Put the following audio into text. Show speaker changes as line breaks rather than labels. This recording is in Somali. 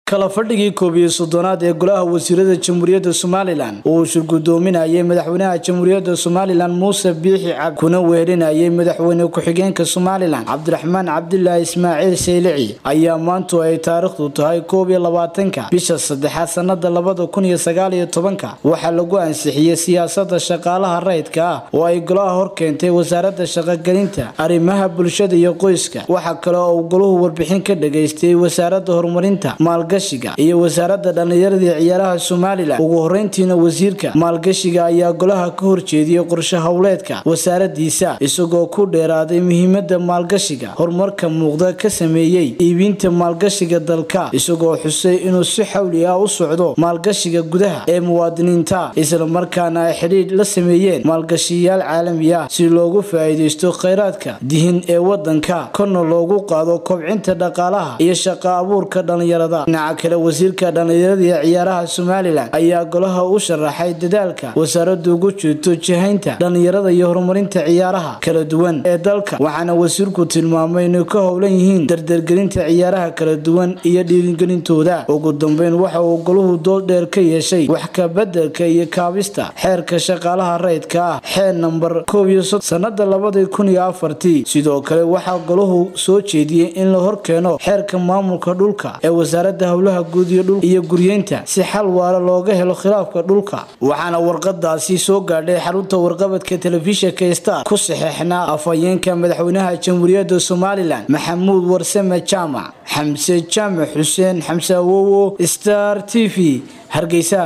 kala fadhigii koob iyo soddonaad ee golaha wasiirada jamhuuriyadda somalilan oo uu shirgudoominayay madaxweynaha jamhuuriyadda somalilan muuse biixi cab kuna weerinayay madaxweyne ku-xigeenka somalilan cabdiraxmaan cabdilaahi ismaaciil saylici ayaa maantu ay taariikhdu tahay koob iyo labaatanka bisha saddexaad sanada labada kun iyo sagaal iyo tobanka waxaa lagu ansixiyey siyaasada shaqaalaha rayidka ah oo ay golaha hor keentay wasaaradda shaqogelinta arrimaha bulshada iyo qoyska waxaa kale oo uu golahu warbixin ka dhageystay wasaaradda horumarinta maalgashiga iyo wasaaradda dhallinyarada iyo ciyaaraha somalilan ugu horeyntiina wasiirka maalgashiga ayaa golaha ka horjeediyey qorshe howleedka wasaaradiisa isagoo ku dheeraaday muhiimada maalgashiga horumarka muuqda ka sameeyey iibinta maalgashiga dalka isagoo xusay inuu si xawli ah u socdo maalgashiga gudaha ee muwaadiniinta islamarkaana ay xidhiidh la sameeyeen maalgashiyayaal caalami ah si loogu faa-iideysto kheyraadka dihin ee wadanka korna loogu qaado kobcinta dhaqaalaha iyo shaqa abuurka dhallinyarada dhinaca kale wasiirka dhallinyarada iyo ciyaaraha somalilan ayaa golaha u sharaxay dadaalka wasaaraddu ugu jirto jihaynta dhallinyarada iyo horumarinta ciyaaraha kala duwan ee dalka waxaana wasiirku tilmaamay inay ka howlan yihiin dardargelinta ciyaaraha kala duwan iyo dhiirigelintooda ugu dambeyn waxa uu golahu dood dheer ka yeeshay wax kabedelka iyo kaabista xeerka shaqaalaha rayidka ah xeer nambar koob iyo sod sanada labadii kun iyo afartii sidoo kale waxaa golahu soo jeediyey in la hor keeno xeerka maamulka dhulka ee wasaaradda howlaha guud iyo dhul iyo guryeynta si xal waala looga helo khilaafka dhulka waxaana warqadaasi soo gaadhay xarunta warqabadka telefishinka star ku saxeexnaa afhayeenka madaxweynaha jamhuuriyadda somalilan maxamuud warsame jaamac xamse jaamac xuseen xamse awowo star t v hargeysa